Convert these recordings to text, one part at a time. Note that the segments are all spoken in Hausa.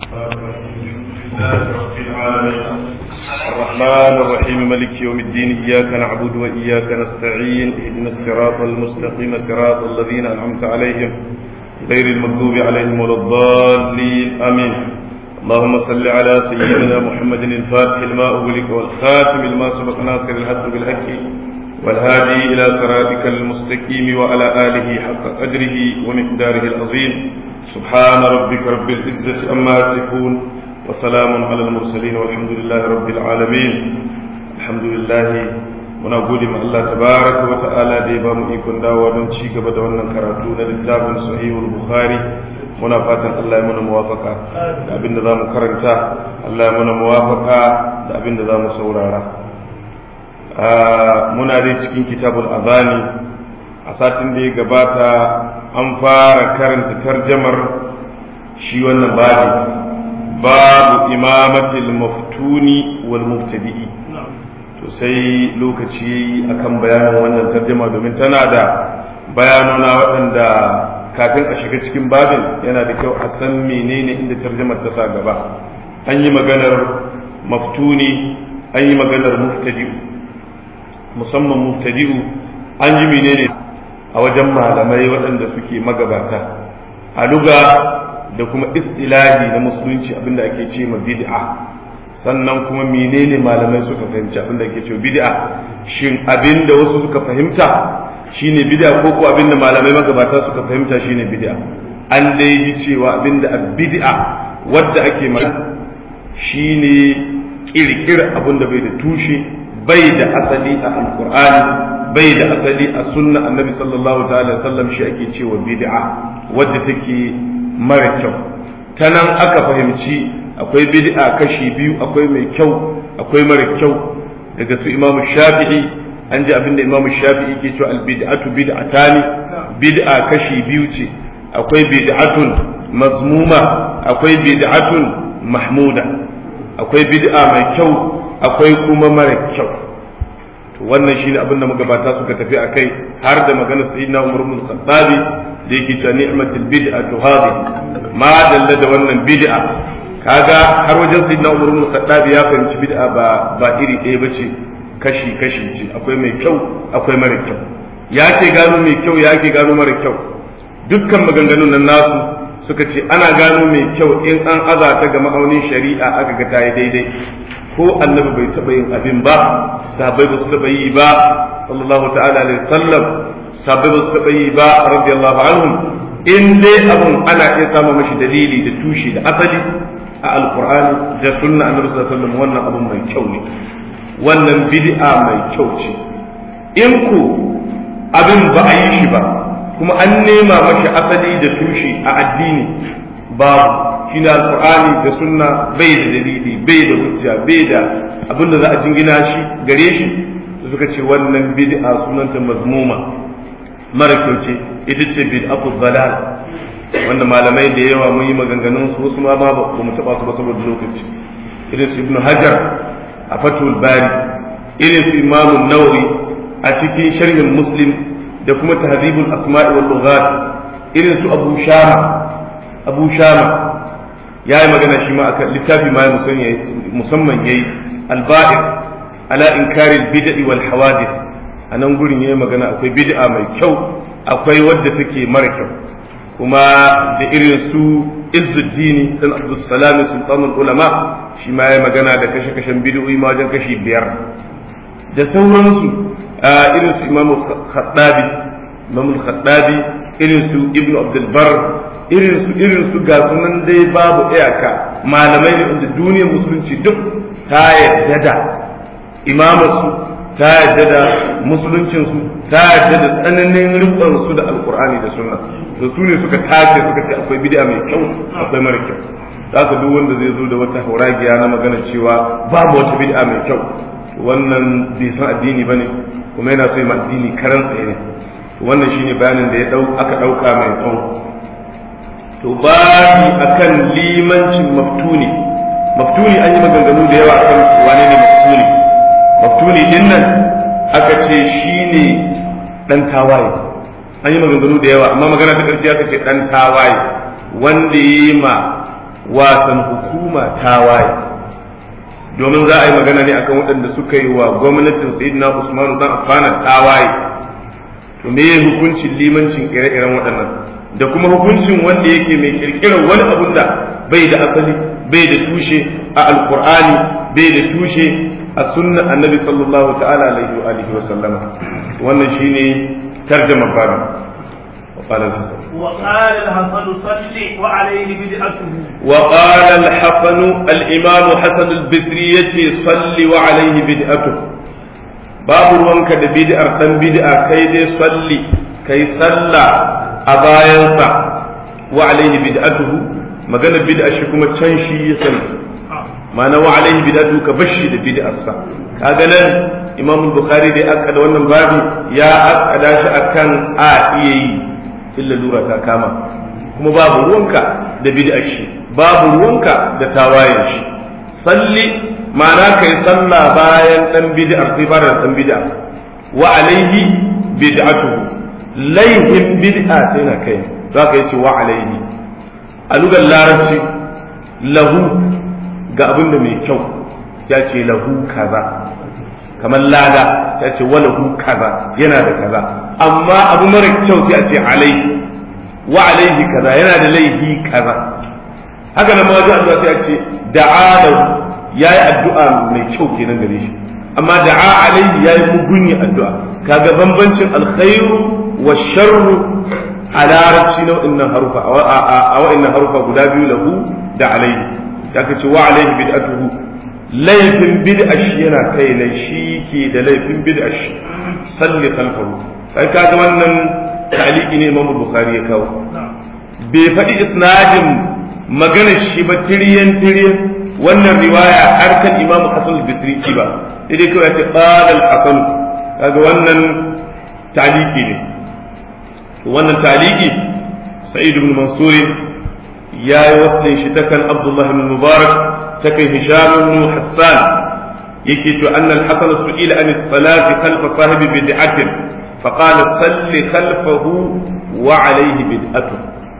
الرحمن الرحيم ملك يوم الدين إياك نعبد وإياك نستعين اهدنا الصراط المستقيم صراط الذين أنعمت عليهم غير المغضوب عليهم ولا الضالين آمين اللهم صل على سيدنا محمد الفاتح لما أغلق والخاتم لما سبق ناصر الحق بالحق والهادي إلى صراطك المستقيم وعلى آله حق قدره ومقداره العظيم سبحان ربك رب العزة أما يصفون وسلام على المرسلين والحمد لله رب العالمين الحمد لله muna gode ma Allah tabaraka wa ta'ala da ya bamu ikon dawowa don ci gaba da wannan karatu na littafin sahihul bukhari muna fatan Allah ya muna muwafaka da abin da zamu karanta Allah ya muna muwafaka da abin da zamu saurara muna dai cikin kitabul azani a satin da ya gabata an fara karanta tarjamar shi wannan babi babu imamatil maftuni wal mubtadi'i to sai lokaci yayi akan bayanin wannan tarjuma domin tana da bayanuna waɗanda kafin a shiga cikin babin yana da kyau a san menene inda tarjumar ta sa gaba an yi maganar maftuni an yi maganar muftadi'u musamman muftadi'u an yi menene a wajen malamai waɗanda suke magabata a luga da kuma istilahi na musulunci abinda ake ce ma bid'a sannan kuma menene malamai suka fahimci abinda ake ce bid'a shin abinda wasu suka fahimta shine bid'a ko ko abinda malamai magabata suka fahimta shine bid'a an dai ji cewa abinda bid'a wadda ake magana shine kirkir abinda bai da tushe bai da asali a alqur'ani bai da asali a sunna annabi sallallahu ta'ala sallam shi ake cewa bid'a wadda take mara kyau ta nan aka fahimci akwai bid'a kashi biyu akwai mai kyau akwai mara kyau daga su imamu shafi'i an ji abinda imamu shafi'i ke cewa albid'atu bid'atani bid'a kashi biyu ce akwai bid'atun mazmuma akwai bid'atun mahmuda akwai bid'a mai kyau akwai kuma mara kyau to wannan shine abinda magabata suka tafi akai har da maganar sayyidina umar ibn khattabi da yake cewa ni'matul bid'atu hadi ma dalla da wannan bid'a kaga har wajen sayyidina umar ibn khattab ya fahimci bid'a ba ba iri ɗaya bace kashi kashi ce akwai mai kyau akwai mara kyau ya ke gano mai kyau ya ke gano mara kyau dukkan maganganun nan nasu suka ce ana gano mai kyau in an aza ta ga ma'aunin shari'a aka ga ta yi daidai ko annabi bai taɓa yin abin ba sahabbai ba su taɓa yi ba sallallahu ta'ala alaihi sallam sahabbai ba su taɓa yi ba radiyallahu anhum in dai abun ana iya samun mashi dalili da tushe da asali a alkur'ani da sunna annabi sallallahu alaihi wasallam wannan abun mai kyau ne wannan bid'a mai kyau ce in ku abin ba a yi shi ba kuma an nema mashi asali da tushe a addini babu shine alkur'ani da sunna bai da dalili bai da hujja bai da abin da za a jingina shi gare shi suka ce wannan bid'a sunanta mazmuma mara kyau ce ita ce bid'atu dalal wanda malamai da yawa mun yi maganganun su wasu ma ba mu taba su ba saboda lokaci irin su ibnu hajar a fatul bari irin su imamu nawawi a cikin sharhin muslim da kuma tahdhibul asma'i wal lughat irin su abu shama abu shama yayi magana shi ma akan littafi ma musamman yayi al-ba'ir ala inkari al-bid'i wal hawadith a nan gurin yayi magana akwai bid'a mai kyau akwai wadda take mara kyau kuma da irin su izzuddini dan abdussalam sultanul ulama shi ma yayi magana da kashe kashen bid'o'i ma wajen kashi biyar da sauransu irin su imamu khattabi imamu khattabi irin su ibnu abdul bar irin su irin su ga sunan dai babu iyaka malamai ne wanda duniyar musulunci duk ta yadda da imamarsu ta yadda da musuluncinsu ta yadda da tsananin rikonsu da alkur'ani da sunna da su ne suka tace suka ce akwai bid'a mai kyau akwai mara kyau za ka duk wanda zai zo da wata hauragiya na magana cewa babu wata bid'a mai kyau wannan bai san addini bane kuma yana so yi addini karan tsaye ne wannan shine bayanin da ya dau aka dauka mai tsawo to babi akan limancin maftuni maftuni an yi maganganu da yawa akan wane ne maftuni maftuni din nan aka ce shi ne ɗan tawaye an yi maganganu da yawa amma magana ta ƙarshe aka ce ɗan tawaye wanda ya yi ma wasan hukuma tawaye domin za a yi magana ne akan waɗanda suka yi wa gwamnatin sayyidina usman dan affana tawaye to me hukuncin limancin ire-iren waɗannan da kuma hukuncin wanda yake mai kirkirar wani abun da bai da asali bai da tushe a alkur'ani bai da tushe a sunnan annabi sallallahu ta'ala alaihi wa alihi wa sallama wannan shine tarjama babu وقال الحسن وقال الحسن صل وعليه بدعته وقال الحسن الإمام حسن البصري صل وعليه بدعته babu ruwanka da bid'ar dan bid'a kai dai salli kai salla a bayansa wa alaihi bid'atuhu magana bid'a shi kuma can shi ya sani ma'ana wa alaihi bid'atuhu ka bashi da bid'arsa kaga nan imam bukhari dai aka da wannan babu ya akada shi akan a iya yi illa lura ta kama kuma babu ruwanka da bid'ar shi babu ruwanka da tawayen shi salli ma'ana kai sallah bayan dan bid'a sai fara dan bid'a wa alaihi bid'atuhu laihin bid'a sai na kai za ka yace wa alaihi a lugar larabci lahu ga abin da mai kyau ya ce lahu kaza kamar lada ya ce wa lahu kaza yana da kaza amma abu mara kyau sai a ce alaihi wa alaihi kaza yana da laihi kaza haka nan ma wajen Allah sai a ce da'a lahu ya yi addu'a mai kyau kenan gare shi amma da'a alaihi ya yi mugunyi addu'a kaga bambancin alkhairu wa sharru a larabci na wa'annan harufa a wa'annan harufa guda biyu lahu da alaihi ya kace wa alaihi bid'atuhu laifin bid'a shi yana kai ne shi ke da laifin bid'a shi salli khalfahu kai kaga wannan ta'liqi ne Imam Bukhari ya kawo bai faɗi isnadin maganar shi ba tiriyan tiriyan wannan riwaya har kan imamu hasan al-bisri ba sai dai kawai ta qala al-hasan kaga wannan taliki ne wannan taliki sa'id ibn mansur ya yi waslin shi ta kan abdullah ibn mubarak ta kan hisham ibn hassan yake to anna al-hasan su'ila an as-salati khalfa sahibi bid'atin فقال صل خلفه وعليه بدعته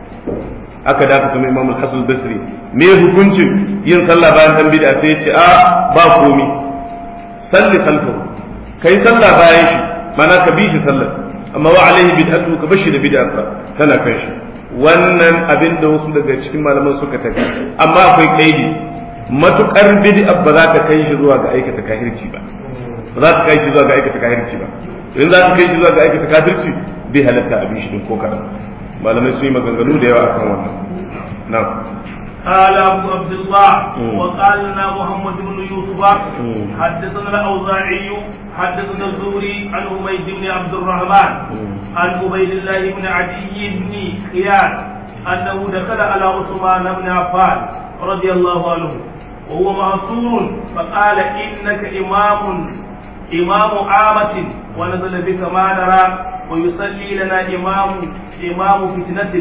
aka da aka kuma imam al-hasan basri me hukuncin yin sallah bayan dan bid'a sai ce a ba komi salli khalfahu kai sallah bayan shi mana ka bi shi sallah amma wa alaihi bid'atu ka bashi da bid'arsa tana kan shi wannan abin da wasu daga cikin malaman suka tafi amma akwai kaidi matukar bid'a ba za ta kai shi zuwa ga aikata kahirci ba ba za ta kai shi zuwa ga aikata kahirci ba in za ta kai shi zuwa ga aikata kafirci bai halatta abin shi din ko kadan malamai sun yi maganganu da yawa akan wannan na قال أبو عبد الله وقال لنا محمد بن يوسف حدثنا الأوزاعي حدثنا الزهري عن حميد بن عبد الرحمن عن عبيد الله بن عدي بن خيار أنه دخل على عثمان بن عفان رضي الله عنه وهو معصور فقال إنك إمام إمام عامة ونزل بك ما نرى ويصلي لنا إمام إمام فتنة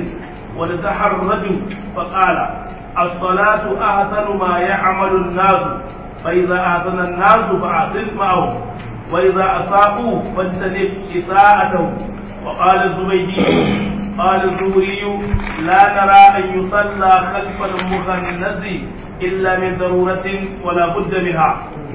ونتحرج فقال الصلاة أحسن ما يعمل الناس فإذا أحسن الناس فأحسن معهم وإذا أساءوا فاجتنب إساءتهم وقال الزبيدي قال الزهري لا نرى أن يصلى خلف المخنث إلا من ضرورة ولا بد منها.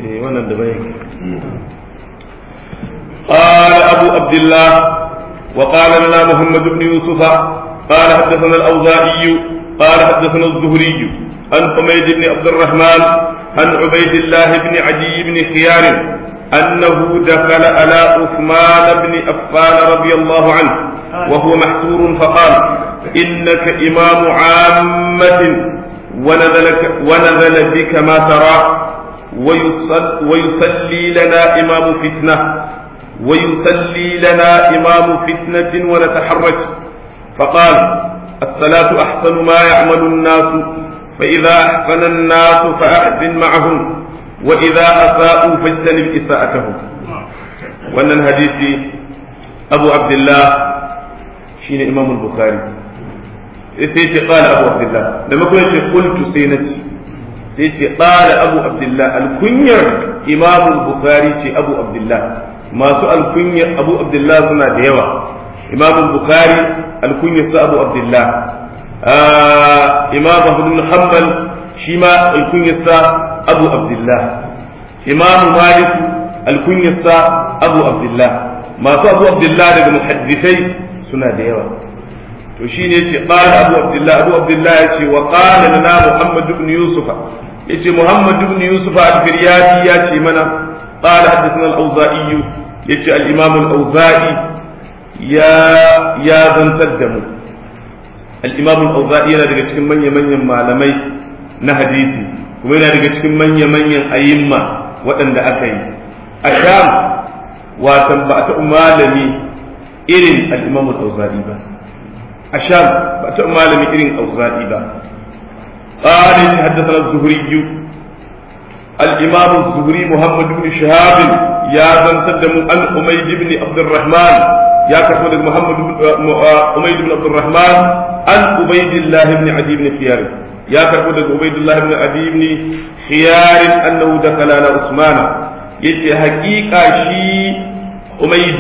قال أبو عبد الله وقال لنا محمد بن يوسف قال حدثنا الأوزاعي قال حدثنا الزهري عن حميد بن عبد الرحمن عن عبيد الله بن عدي بن خيار أنه دخل على عثمان بن عفان رضي الله عنه وهو محسور فقال إنك إمام عامة ونزلك ونزل بك ما ترى ويصل ويصلي لنا إمام فتنة ويصلي لنا إمام فتنة ونتحرك فقال الصلاة أحسن ما يعمل الناس فإذا أحسن الناس فأحسن معهم وإذا أساءوا فاجتنب إساءتهم وأن الحديث أبو عبد الله شين إمام البخاري سيتي قال أبو عبد الله لما كنت قلت سينتي سيتي قال أبو عبد الله الكنير إمام البخاري أبو عبد الله masu alkunya abu abdullah suna da yawa imam bukhari alkunya su abu abdullah imam ahmad ibn hanbal shi ma alkunyarsa abu abdullah imam malik alkunyarsa abu abdullah masu abu abdullah daga muhaddisai suna da yawa to shine yace qala abu abdullah abu abdullah yace wa qala lana muhammad ibn yusuf yace muhammad ibn yusuf al-firyati yace mana qala hadathana al-auza'i yace al-imam al-auza'i ya ya zantar da mu al-imam al-auza'i yana daga cikin manya-manyan malamai na hadisi kuma yana daga cikin manya-manyan ayyimma waɗanda aka yi a sham watan ba ta malami irin al-imam al-auza'i ba a sham ba ta malami irin auza'i ba قال حدثنا الزهري الإمام الزهري محمد بن شهاب يا بن سدم عن حميد بن عبد الرحمن يا كفر محمد بن حميد بن عبد الرحمن عن عبيد الله بن عدي بن خيار يا كفر عبيد الله بن عدي بن خيار أنه دخل على عثمان يتي حقيقة شي حميد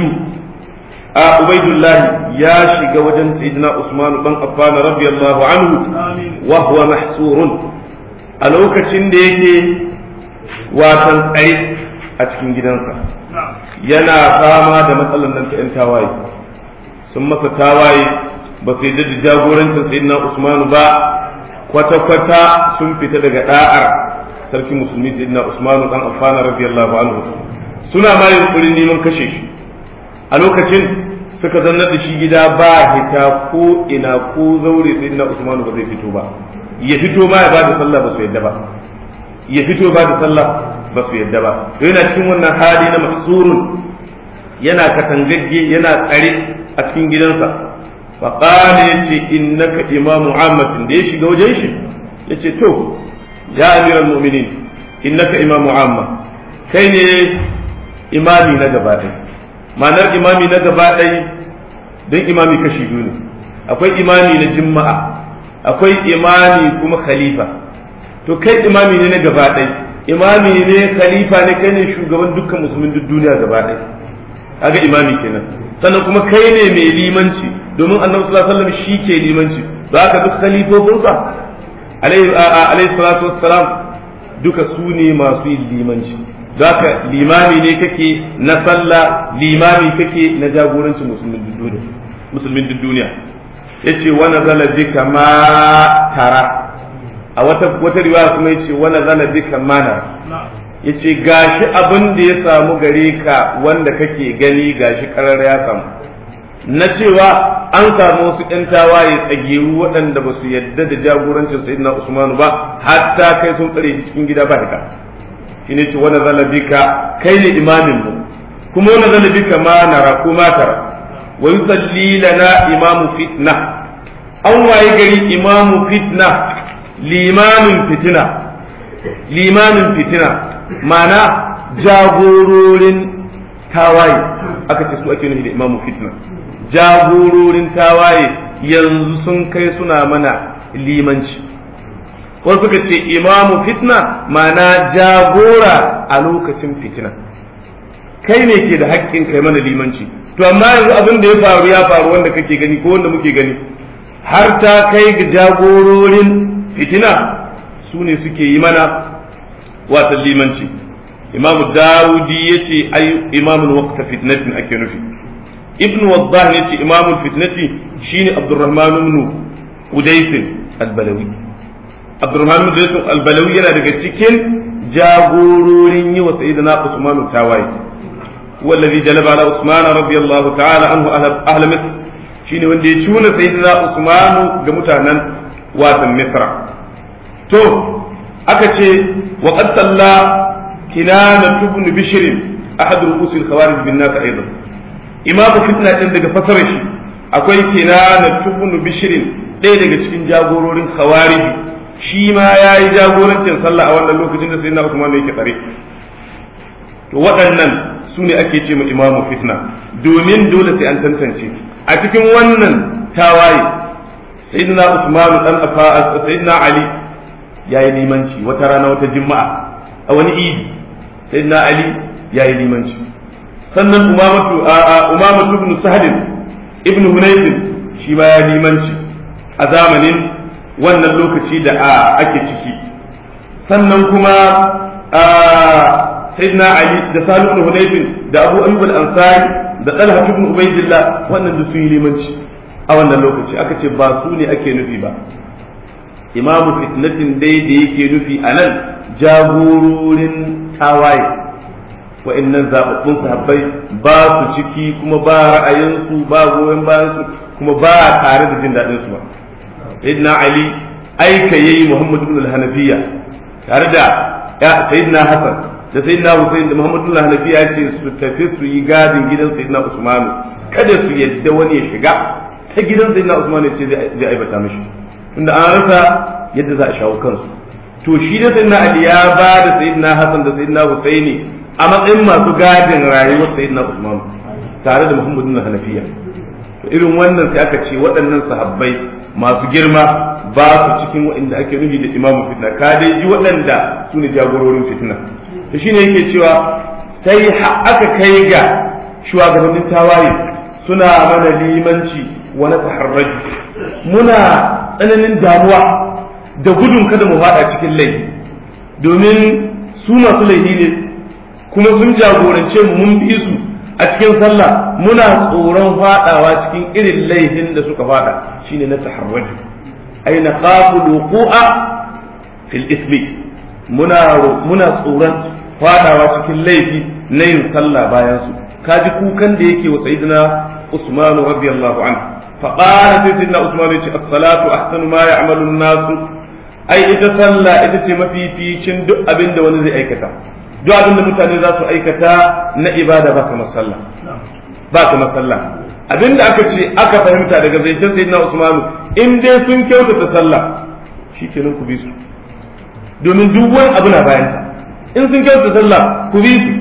عبيد الله يا شيخ وجن سيدنا عثمان بن عفان رضي الله عنه وهو محصور a lokacin da yake watan tsaye a cikin gidansa yana fama da matsalar nan ta 'yan tawaye sun masa tawaye ba su yi da jagorancin sayyidina usmanu ba kwata-kwata sun fita daga da'ar sarki musulmi sayyidina usmanu dan affana radiyallahu anhu suna ma yunkurin neman kashe shi a lokacin suka zannar da shi gida ba hita ko ina ko zaure sayyidina usmanu ba zai fito ba ya fito ma ya ba da sallah ba su yadda ba ya fito ba da sallah ba su yadda ba to yana cikin wannan hali na mahsurun yana katangagge yana tsare a cikin gidansa fa qala yace innaka imamu ammatin da ya shiga wajen shi yace to ya amiral mu'minin innaka imamu amma kai ne imami na gaba ɗaya ma'anar imami na gaba ɗaya don imami kashi biyu ne akwai imami na juma'a akwai imami kuma khalifa to kai imami ne na gaba ɗai imami ne khalifa ne kai ne shugaban dukkan musulmin duk duniya gaba ɗai kaga imami kenan sannan kuma kai ne mai limanci domin annabi sallallahu alaihi wasallam shi ke limanci ba ka duk khalifofinsa alaihi salatu wassalam duka su ne masu yin limanci zaka limami ne kake na sallah limami kake na jagorancin musulmin duk duniya yace wa nazala bika ma tara a wata wata riwaya kuma yace wa nazala bika mana yace gashi abin da ya samu gare ka wanda kake gani gashi karar ya samu na cewa an samu wasu ƴan tawaye tsageru waɗanda ba su yadda da jagorancin sayyidina Usman ba hatta kai sun tsare shi cikin gida ba haka shine ce wa nazala bika kai ne imamin mu kuma wa nazala bika ma nara ko ma tara wa yusalli lana imamu fitna an waye gari imamu fitna limamin fitina limamin fitina mana jagororin tawaye aka ce su ake nufi da imamu fitna jagororin tawaye yanzu sun kai suna mana limanci wasu suka ce imamu fitna mana jagora a lokacin fitina kai ne ke da haƙƙin kai mana limanci to amma yanzu abin da ya faru ya faru wanda kake gani ko wanda muke gani har ta kai ga jagororin fitina su ne suke yi mana watan limanci imam dawudi ya ce ai imamul waqta fitnatin ake nufi ibn waddah ne ce imamul fitnati shine abdurrahman ibn udais al-balawi abdurrahman ibn udais al-balawi yana daga cikin jagororin yi wa sayyidina usman tawaye والذي جلب على عثمان رضي الله تعالى عنه أهل مصر shine wanda ya cuna sayyidina Usmanu ga mutanen watan Misra to aka ce wa qad salla kinana ibn bishr ahad ru'us al-khawarij bin nas aidan imamu fitna din daga fasarar shi akwai kinana ibn bishr ɗaya daga cikin jagororin khawarij shi ma yayi jagorancin sallah a wannan lokacin da sayyidina Usman yake tsare to waɗannan su ne ake ce ma imamu fitna domin dole sai an tantance a cikin wannan tawaye sayyidina Usman dan Affan sayyidina Ali yayi limanci wata rana wata juma'a a wani idi sayyidina Ali yayi limanci sannan umamatu umamatu ibn Sahd ibn Hunayf shi ma ya limanci a zamanin wannan lokaci da ake ciki sannan kuma sayyidina ali da salu ibn hunayfin da abu ayyub al-ansari da talha ibn ubaydillah wannan da su yi limanci a wannan lokaci aka ce ba su ne ake nufi ba imamu fitnatin dai da yake nufi a nan jagororin tawaye wa'annan zaɓaɓɓun sahabbai ba su ciki kuma ba ra'ayinsu ba goyon bayansu kuma ba tare da jin daɗinsu ba sayyidina ali aika yayi muhammad ibn al-hanafiya tare da sayyidina hasan da sayyidina husayn da muhammad ibn al-hanafiya ya ce su tafi su yi gadin gidan sayyidina usman kada su yadda wani ya shiga ta gidan sayyidina usman ya ce zai aibata mishi tunda an rasa yadda za a shawo kansu to shi da sayyidina ali ya ba da sayyidina hasan da sayyidina husaini a matsayin masu gadin rayuwar sayyidina usman tare da muhammad ibn hanafiya to irin wannan sai aka ce waɗannan sahabbai masu girma ba su cikin waɗanda ake nufi da imamu fitna ka dai ji waɗanda su ne jagororin fitna to shine yake cewa sai aka kai ga shugabannin tawaye suna mana limanci wa na taharraju muna tsananin damuwa da gudun kada mu faɗa cikin laifi domin su masu laifi ne kuma sun jagorance mu mun bi su a cikin sallah muna tsoron faɗawa cikin irin laifin da suka faɗa shine na taharraju ai na qafu luqu'a fil ismi muna muna tsoron faɗawa cikin laifi na yin sallah bayan su kaji kukan da yake wa sayyidina Usman radiyallahu anhu فقال سيدنا عثمان الصلاة أحسن ما يعمل الناس أي إذا صلى إذا ما في في شن دو أبين دو نزي أيكتا دو أبين دو متاني ذاتو أيكتا نا إبادة باك مسلا باك مسلا abin da aka ce aka fahimta daga zancen sayyidina Usmanu in dai sun kyautata sallah shikenan ku bi su domin duk wani abu na bayan ta in sun kyautata sallah ku bi su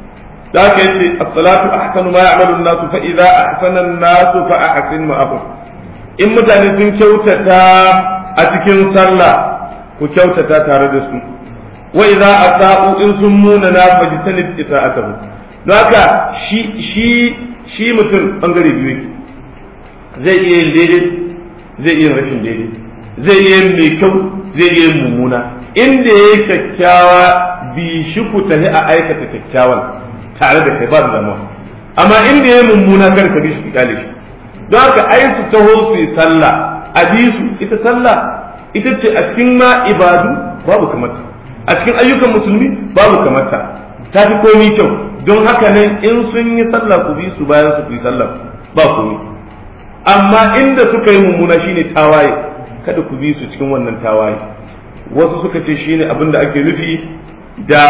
da aka yace as-salatu ahsanu ma ya'malu an-nasu fa idza ahsana an-nasu fa ahsin ma'ahum in mutane sun kyautata a cikin sallah ku kyautata tare da su wa idza asa'u in sun muna na fajtanib ita'atuhum don haka shi shi shi mutum bangare biyu yake zai iya yin daidai zai iya rashin daidai zai iya yin mai kyau zai iya yin mummuna inda yayi kyakkyawa bi shi ku tafi a aikata kyakkyawan tare da kai ba da damuwa amma inda ya mummuna kar ka bi shi kyale shi don haka ai su taho su yi sallah a bi su ita sallah ita ce a cikin ma ibadu babu kamata a cikin ayyukan musulmi babu kamata ta fi komi kyau don haka nan in sun yi sallah ku bi su bayan su ku yi sallah ba komi amma inda suka yi mummuna shine tawaye kada ku bi su cikin wannan tawaye wasu suka ce shine abin da ake nufi da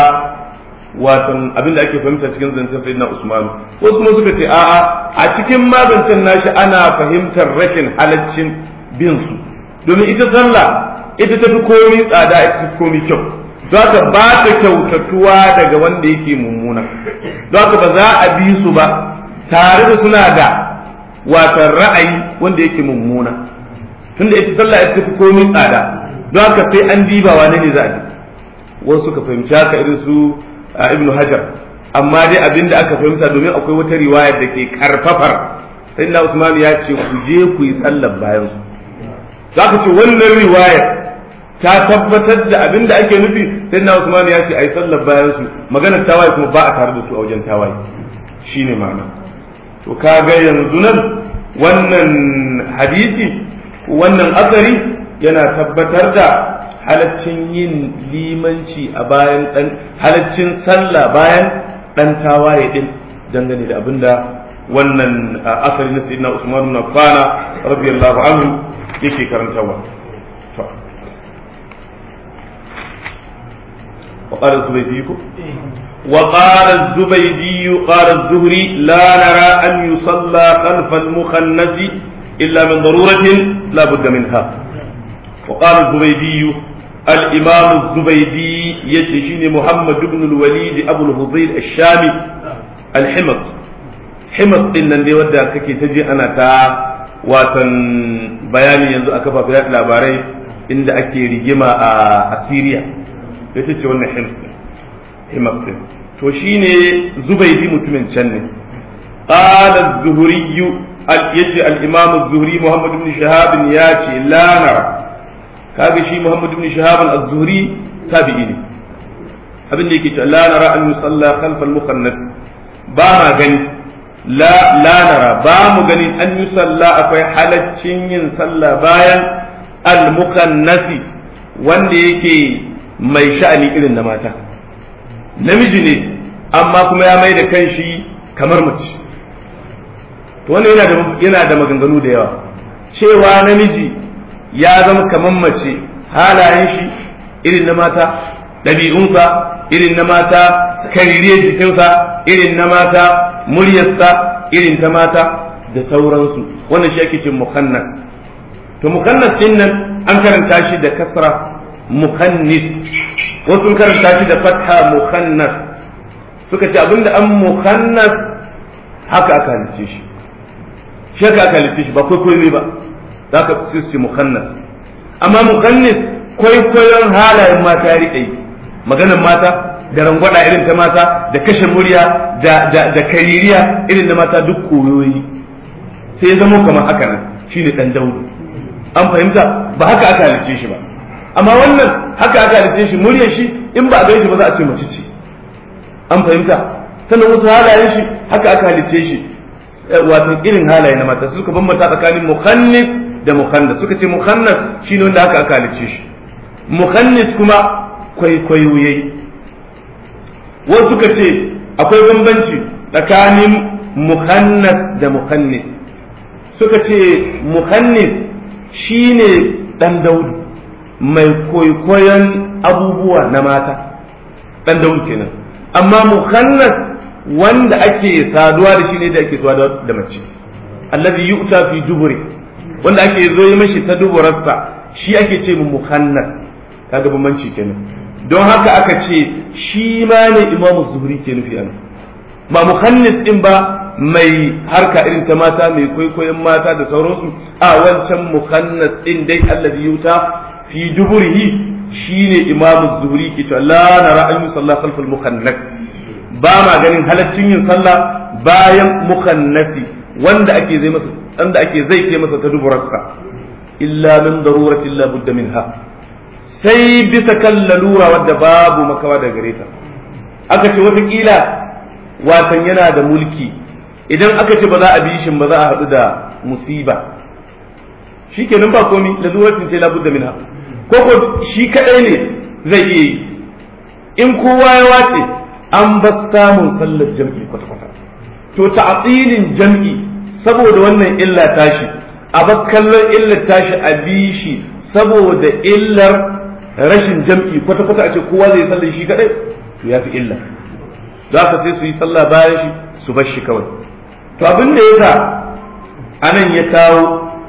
watan abin da ake fahimta cikin zancen sayyidina Usman wasu kuma suka ce a'a a cikin mazancen nashi ana fahimtar rashin halaccin bin su domin ita sallah ita tafi komi tsada ita tafi komi kyau don haka ba ta kyautatuwa daga wanda yake mummuna don haka ba za a bi su ba tare da suna da watan ra'ayi wanda yake mummuna tunda ita sallah ita tafi komi tsada don haka sai an diba wane ne za a bi wasu suka fahimci haka irin su ibn hajar amma dai abin da aka fahimta domin akwai wata riwayar da ke karfafar sai na usman ya ce ku je ku yi sallar bayan su za ka ce wannan riwayar ta tabbatar da abin da ake nufi sai na usman ya ce a yi sallar bayan su maganar tawaye kuma ba a tare da su a wajen tawaye shine ma'ana to kaga yanzu nan wannan hadisi wannan asari yana tabbatar da halaccin yin limanci a bayan dan halaccin sallah bayan dan tawaye din dangane da abinda wannan asali na sayyidina Usman ibn Affan radiyallahu anhu yake karantawa to وقال الزبيدي وقال الزبيدي قال الزهري لا نرى أن يصلى خلف المخنث إلا من ضرورة لا بد منها وقال الزبيدي الإمام الزبيدي يتشيني محمد بن الوليد أبو الفضيل الشامي الحمص حمص إن دي ودا كي تجي أنا تا watan bayani yanzu a kafafen yaɗa labarai inda ake rigima a Syria ita ce wannan hims hims din to shine zubaidi mutumin can ne qala az-zuhri yace al-imam az-zuhri muhammad ibn shahab ya ce la nara kaga shi Muhammad ibn Shihab az-Zuhri tabi'i ne abin da yake cewa la nara an yusalla khalfa al-mukhannas ba ma gani la la nara ba mu gani an yusalla akwai halaccin yin sallah bayan al-mukhannasi wanda yake mai sha'ani irin na mata namiji ne amma kuma ya mai da kanshi kamar mace to wannan yana da yana da maganganu da yawa cewa namiji ya zama kamar mace halayen shi irin na mata ɗabi'unsa irin na mata kaririyar jikinsa irin na mata muryarsa irin ta mata da sauransu wannan shi ake ce mukannas to mukannas din nan an karanta shi da kasra mukannis wasu karanta shi da fatha mukannas suka ce abinda an mukannas haka aka halice shi shi haka aka halice shi ba kwaikwayo ne ba za ka su ce mukannas amma mukannis kwaikwayon halayen mata ya riƙe maganar mata da rangwada irin ta mata da kashe murya da da da kaririya irin da mata duk koyoyi sai ya zama kamar haka nan shine dan daudu an fahimta ba haka aka halice shi ba amma wannan haka aka halice shi muryar shi in ba a gaishe ba za a ce mace ce an fahimta sannan wasu halayen shi haka aka halice shi wato irin halaye na mata suka bambanta tsakanin mukhannis da mukhannas suka ce mukhannas shine wanda haka aka halice shi mukhannis kuma kwaikwayo yayi wasu suka ce akwai bambanci tsakanin mukhannas da mukhannis suka ce mukhannis shine dan daudu mai kwaikwayon abubuwa na mata dan daudu kenan amma mukhannas wanda ake saduwa da shi ne da ake saduwa da mace allazi yu'ta fi duburi wanda ake zo yi mashi ta duburarsa shi ake ce mu mukhannas kaga bambanci kenan don haka aka ce shi ma ne imamu zuhri ke nufi an ba mukhannis din ba mai harka irin ta mata mai kwaikwayon mata da sauransu a wancan mukhannas din dai allazi yuta fi duburihi shine imamu zuhri ke to la nara an yusalla khalfal mukhannas ba ma ganin halaccin yin sallah bayan mukannasi wanda ake zai masa wanda ake zai ke masa ta duburarsa illa min daruratin la budda minha sai bisa kan lalura wadda babu makawa da gare ta aka ce wataƙila watan yana da mulki idan aka ce ba za a bi shi ba za a haɗu da musiba shi kenan ba komi laluratin ce labudda minha ko ko shi kaɗai ne zai iya yi in kowa ya wace an ba samun sallar jam'i kwata-kwata to ta'atilin jam'i saboda wannan illa tashi a kallon illar tashi a bi shi saboda illar rashin jam'i kwata-kwata a ce kowa zai sallar shi kadai to ya fi illa za ka sai su yi sallah bayan shi su bar shi kawai to abin da ya sa anan ya kawo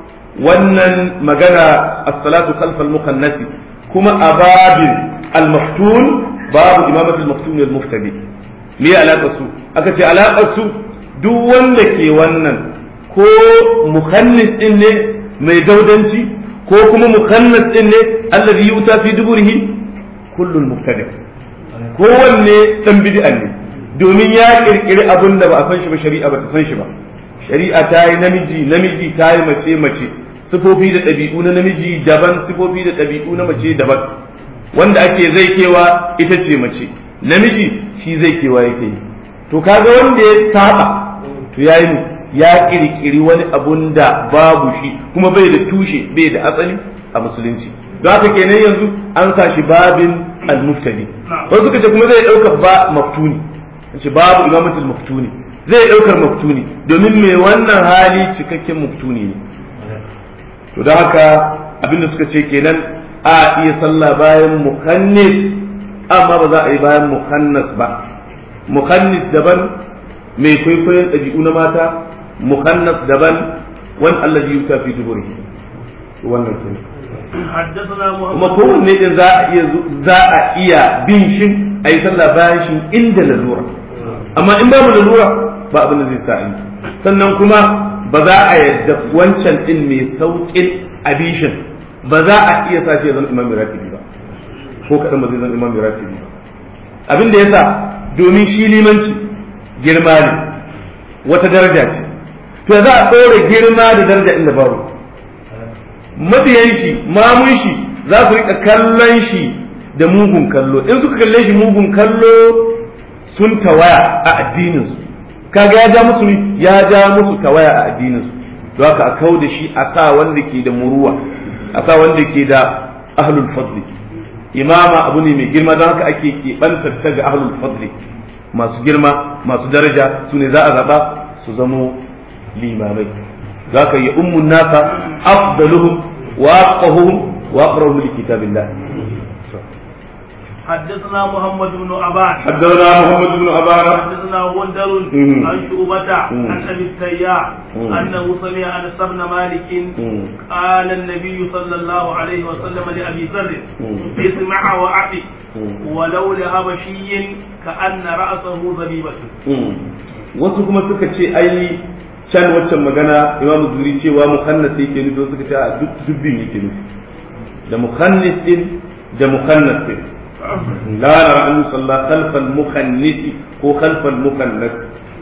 wannan magana as-salatu khalfal mukannasi kuma a babin al-maftun babu imamat al-maftun al-muftadi me alaƙar su aka ce alaƙar su duk wanda ke wannan ko mukhannis din ne mai daudanci ko kuma mukannas din ne allazi yuta fi duburihi kullul mubtadi kowanne dan bid'a ne domin ya kirkiri abin da ba a san shi ba shari'a ba ta san shi ba shari'a ta yi namiji namiji ta yi mace mace sifofi da ɗabi'u na namiji daban sifofi da ɗabi'u na mace daban wanda ake zai kewa ita ce mace namiji shi zai kewa yake yi to kaga wanda ya saba to yayi ya kirkiri wani abun da babu shi kuma bai da tushe bai da asali a musulunci don haka kenan yanzu an sa shi babin al-muftadi wasu suka ce kuma zai dauka ba maftuni ce babu imamatul maftuni zai daukar maftuni domin mai wannan hali cikakken maftuni ne to don haka abinda suka ce kenan a iya sallah bayan mukannis amma ba za a yi bayan mukannas ba mukannis daban mai kwaikwayon ɗabi'u na mata مخنث دبل وان الذي يؤتى في دبره wannan kenan حدثنا محمد kuma kowanne din za a iya za a iya bin shi a yi sallah bayan shi inda lalura amma in babu lalura ba abin da zai sa yi sannan kuma ba za a yadda wancan din mai saukin abishin ba za a iya sa shi ya zama imam ratibi ba ko kadan ba zai zama imam ratibi ba abin da yasa domin shi limanci girma ne wata daraja ce to za a ɗora girma da daraja inda babu mabiyan shi mamun shi za su rika kallon shi da mugun kallo in suka kalle shi mugun kallo sun tawaya a addinin su kaga ya ja musu ya ja musu tawaya a addinin su don haka a kau da shi a sa wanda ke da muruwa a sa wanda ke da ahlul fadli imama abu ne mai girma don haka ake keɓantar ta ga ahlul fadli masu girma masu daraja su ne za a zaɓa su zamo limamai za ka yi ummun nasa afdaluhum wa aqahuhum wa aqrahum li kitabillah حدثنا محمد بن عبان حدثنا محمد بن أبان حدثنا غندر مم. عن شعبة مم. عن ابي التياح مم. انه سمع انس بن مالك قال النبي صلى الله عليه وسلم لابي ذر مم. اسمع واعطي مم. ولو لهبشي كان راسه ذبيبه wasu kuma suka ce ai can waccan magana imamu zuri cewa mukhannas yake nufi wasu suka ce a duk dubbin yake nufi da mukhannisin da mukhannasin la nara an yusalla khalfa al-mukhannis ko khalfa al-mukhannas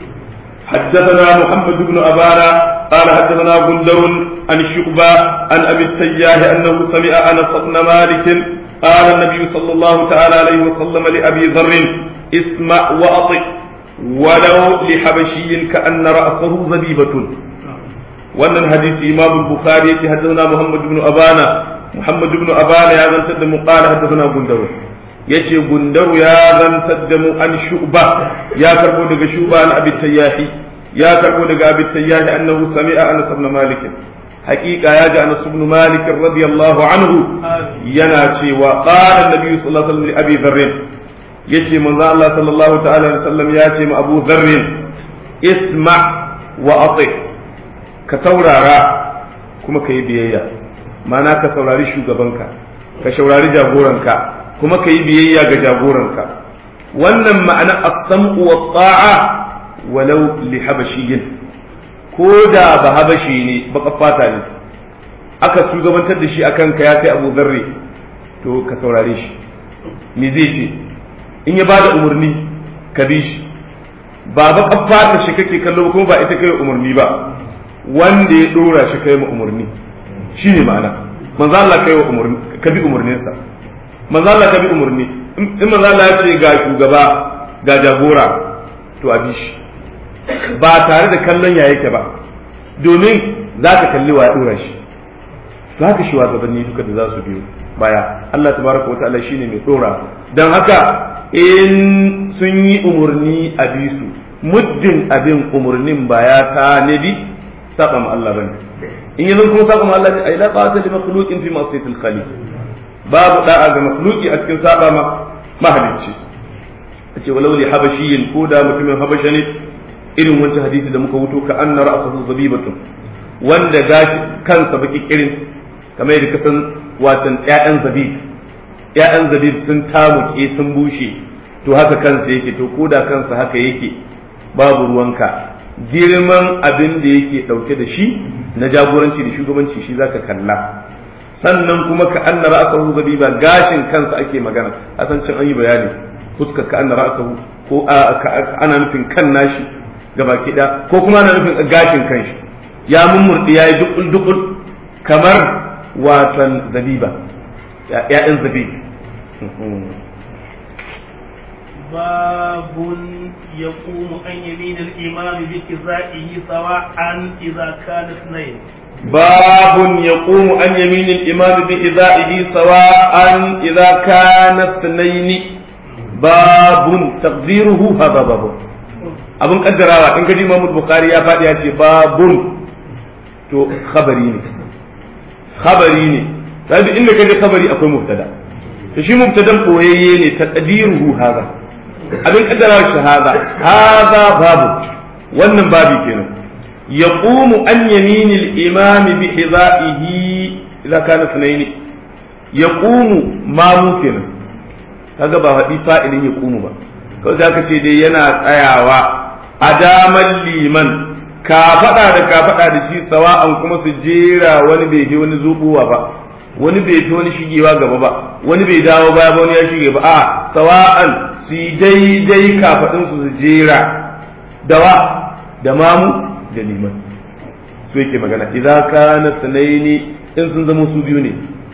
حدثنا محمد بن أبانا قال حدثنا بندر عن شعبة عن أبي التياه أنه سمع أنس بن مالك قال النبي صلى الله تعالى عليه وسلم لأبي ذر اسمع وأطع ولو لحبشي كأن رأسه زبيبة wannan hadisi imam bukhari yace haddathana muhammad ibn abana muhammad ibn abana ya zantar da mu qala haddathana gundaru yace gundaru ya zantar da mu an shu'ba ya karbo daga shu'ba an abi tayyahi ya karbo daga abi tayyahi annahu sami'a anas ibn malik haqiqa ya ji anas ibn malik radiyallahu anhu yana cewa qala an-nabi sallallahu alaihi wasallam li abi dharr yace manzo Allah sallallahu ta'ala alaihi wasallam ya ce ma abu dharr isma wa ati' ka saurara kuma ka yi biyayya mana ka saurari shugabanka ka saurari jagoranka kuma ka yi biyayya ga jagoranka wannan ma'ana as-sam'u wa ta'a walau li habashiyyin ko da ba habashi ne baka fata ne aka shugabantar da shi akan ka ya kai Abu Zarri to ka saurare shi me zai ce in ya bada umarni ka bi shi ba baka fata shi kake kallo kuma ba ita kai umarni ba wanda ya dora shi kai ma umarni shine ma'ana manzo Allah kai wa umarni ka bi umarninsa manzo Allah ka bi umarni in manzo Allah ya ce ga shugaba ga jagora to a bi shi ba tare da kallon ya yake ba domin za ka kalli wa ya dora shi to haka shi gabanni duka da za su biyo baya Allah tabaraka wa ta'ala shine mai dora dan haka in sun yi umarni a bi su muddin abin umarnin ba ya ta nabi saba ma Allah bane in yanzu kuma saba ma Allah ai la ta'ata li makhluqin fi ma'siyatil khaliq babu da'a ga makhluqi a cikin saba ma mahalicci ce walau li habashiyin ko da mutumin habasha ne irin wancan hadisi da muka wuto ka anna ra'sahu zabibatun wanda gashi kansa baki kirin kamar yadda kasan watan ƴaƴan zabib ƴaƴan zabib sun tamuke sun bushe to haka kansa yake to ko da kansa haka yake babu ruwanka girman abin da yake ɗauke da shi na jagoranci da shugabanci shi zaka kalla sannan kuma ka anna ra'sahu zabiba gashin kansa ake magana a san cin an yi bayani fuskar ka anna ra'sahu ko ana nufin kan nashi gaba kida ko kuma ana nufin gashin kanshi ya mummurdi yayi dukul dukul kamar watan zabiba ya'yan zabibi باب يقوم عن يمين الإمام بكزائه سواء إذا كان اثنين باب يقوم عن يمين الإمام بإذائه سواء إذا كان اثنين باب تقديره هذا باب abin kaddarawa in gaji Imam Bukhari ya faɗi ya ce babun to khabari ne khabari ne sai inda kaje khabari akwai mubtada to shi mubtadan boyayye ne taqdiruhu hadha abin kaddarawa shi hadha hadha babu wannan babi kenan yaqumu an yamini al-imam bi hidaihi idza kana sunaini yaqumu mamu kenan kaga ba faɗi fa'ilin yaqumu ba kawai zaka ce dai yana tsayawa a daman liman ka faɗa da ka faɗa da shi sawa'an kuma su jera wani bai je wani zubuwa ba wani bai fi wani shigewa gaba ba wani bai dawo baya ba wani ya shige ba a sawa'an su yi daidai kafaɗin su su jera dawa da mamu da liman su yake magana idan kana sanaini in sun zama su biyu ne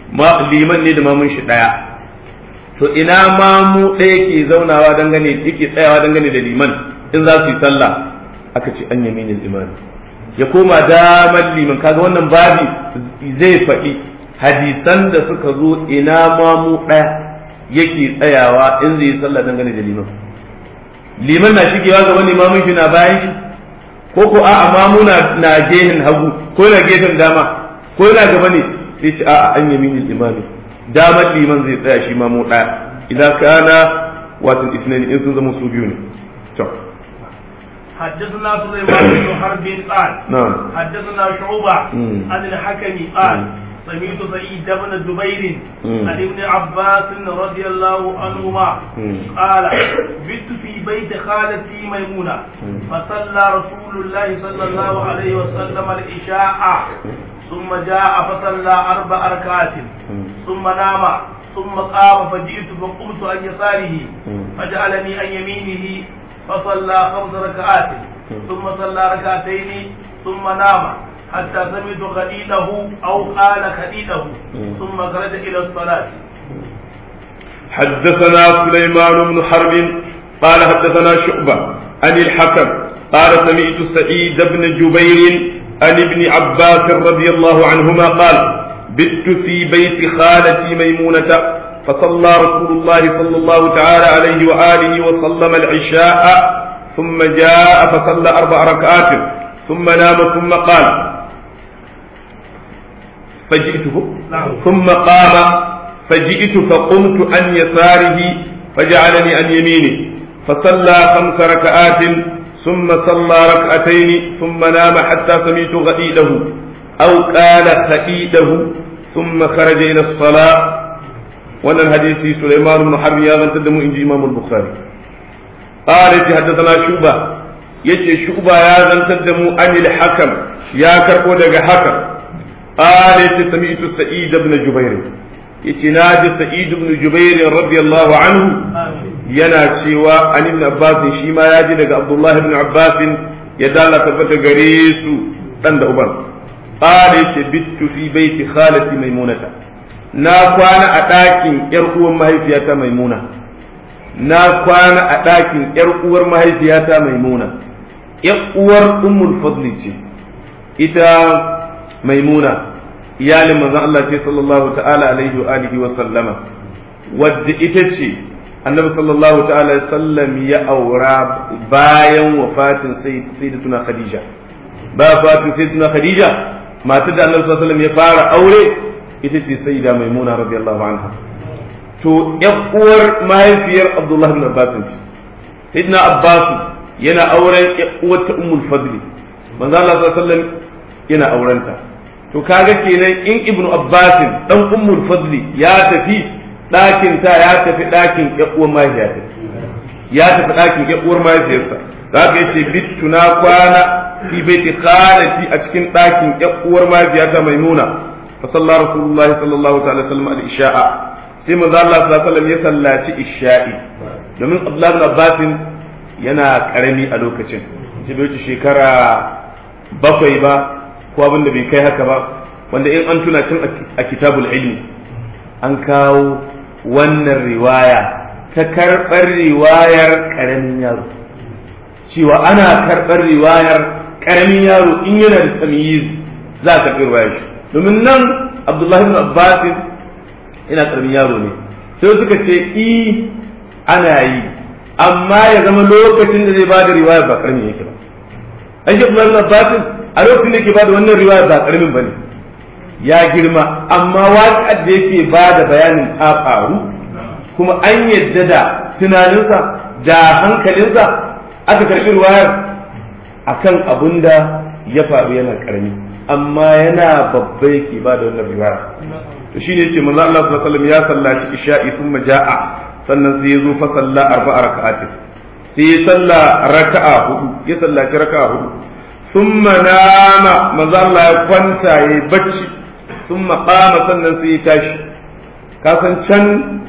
liman ne da mamun shi ɗaya to ina mamu ɗaya ke zaunawa dangane yake tsayawa dangane da liman in za su yi sallah aka ce an yaminin imani ya koma damar liman kaga wannan babi zai faɗi hadisan da suka zo ina mamu ɗaya yake tsayawa in zai yi sallah dangane da liman liman na shigewa gaban limamin shi na bayan shi ko ko a'a mamu na gehen hagu ko na gefen dama ko yana gaba ne sai ce a'a an yaminin imami damar liman zai tsaya shi mamu ɗaya idan kana wato isnani in sun zama su biyu ne to حدثنا سليمان بن حرب قال نعم حدثنا شعبة مم. عن الحكم قال مم. سمعت سعيد بن جبير مم. عن ابن عباس رضي الله عنهما مم. قال بت في بيت خالتي ميمونة مم. فصلى رسول الله صلى الله عليه وسلم العشاء ثم جاء فصلى أربع ركعات ثم نام ثم قام فجئت فقمت عن يساره مم. فجعلني عن يمينه فصلى خمس ركعات ثم صلى ركعتين ثم نام حتى سمعت خديده أو قال خديده ثم خرج إلى الصلاة حدثنا سليمان بن حرب قال حدثنا شعبة عن الحكم قال سمعت سعيد بن جبير عن ابن عباس رضي الله عنهما قال بت في بيت خالتي ميمونة فصلى رسول الله صلى الله تعالى عليه وآله وسلم العشاء ثم جاء فصلى أربع ركعات ثم نام ثم قال فجئته نعم. ثم قام فجئت فقمت عن يساره فجعلني عن يمينه فصلى خمس ركعات ثم صلى ركعتين ثم نام حتى سمعت غئيده أو قال خئيده ثم خرج إلى الصلاة وانا الحديث سليمان بن حرب يا من تدمو إنجي إمام البخاري قال يتي حدثنا شوبة يتي شوبة يا من تدمو عن الحكم يا كربو دق حكم قال يتي سمعت سعيد بن جبير يتي ناجي سعيد بن جبير رضي الله عنه آمين yana cewa an ibn Abbas shi ma ya ji daga Abdullah ibn Abbas ya dala tabbata gare su dan da uban qala yace bittu fi baiti khalati maimunata na kwana a ɗakin yar uwar mahaifiyata maimuna na kwana a ɗakin yar uwar mahaifiyata maimuna yar uwar ummul fadli ce ita maimuna iyalin manzon Allah ce sallallahu ta'ala alaihi wa alihi wa sallama wadda ita ce annabi sallallahu ta'ala alaihi sallam ya aura bayan wafatin sayyidatuna khadija ba wafatin sayyidatuna khadija matar da annabi sallallahu alaihi wasallam ya fara aure ita ce sayyida maimuna radiyallahu anha to ƴan uwar mahaifiyar abdullahi bin abbas ce sayyidina abbas yana auren ƴan uwar ta ummul fadli manzo Allah sallallahu alaihi wasallam yana aurenta to kaga kenan in ibnu abbas dan ummul fadli ya tafi ɗakin ta ya tafi ɗakin ƴaƙuwar mahaifiyarsa ya tafi ɗakin ƴaƙuwar mahaifiyarsa za ka yace bittu na kwana fi baiti khalati a cikin ɗakin ƴaƙuwar mahaifiyata maimuna fa salla rasulullahi sallallahu ta'ala sallam al isha'a sai manzo Allah sallallahu alaihi wasallam ya sallaci isha'i domin Abdullah ibn Abbas yana karami a lokacin shi bai wuce shekara bakwai ba ko abin da bai kai haka ba wanda in an tuna cin a kitabul ilmi an kawo wannan riwaya ta karɓar riwayar ƙaramin yaro cewa ana karɓar riwayar ƙaramin yaro in yana da tamyiz za a karɓi riwayar shi domin nan abdullahi ibn abbas yana ƙaramin yaro ne sai suka ce i ana yi amma ya zama lokacin da zai bada riwayar ba ƙaramin yake ba an shi abdullahi ibn abbas a lokacin da yake bada wannan riwayar ba ƙaramin ba ne ya girma amma waƙar da yake ba da bayanin ta faru kuma an yadda da tunaninsa da hankalinsa aka karɓi ruwayar akan abun da ya faru yana ƙarami amma yana babba yake ba da wannan riwaya to shine yace manzo Allah sallallahu alaihi wasallam ya sallaci isha'i thumma ja'a sannan sai ya zo fa salla arba'a raka'atin sai ya salla raka'a hudu ya sallaci raka'a hudu thumma nama manzo Allah ya kwanta yayi bacci ثم قام sannan sai ya tashi kasan can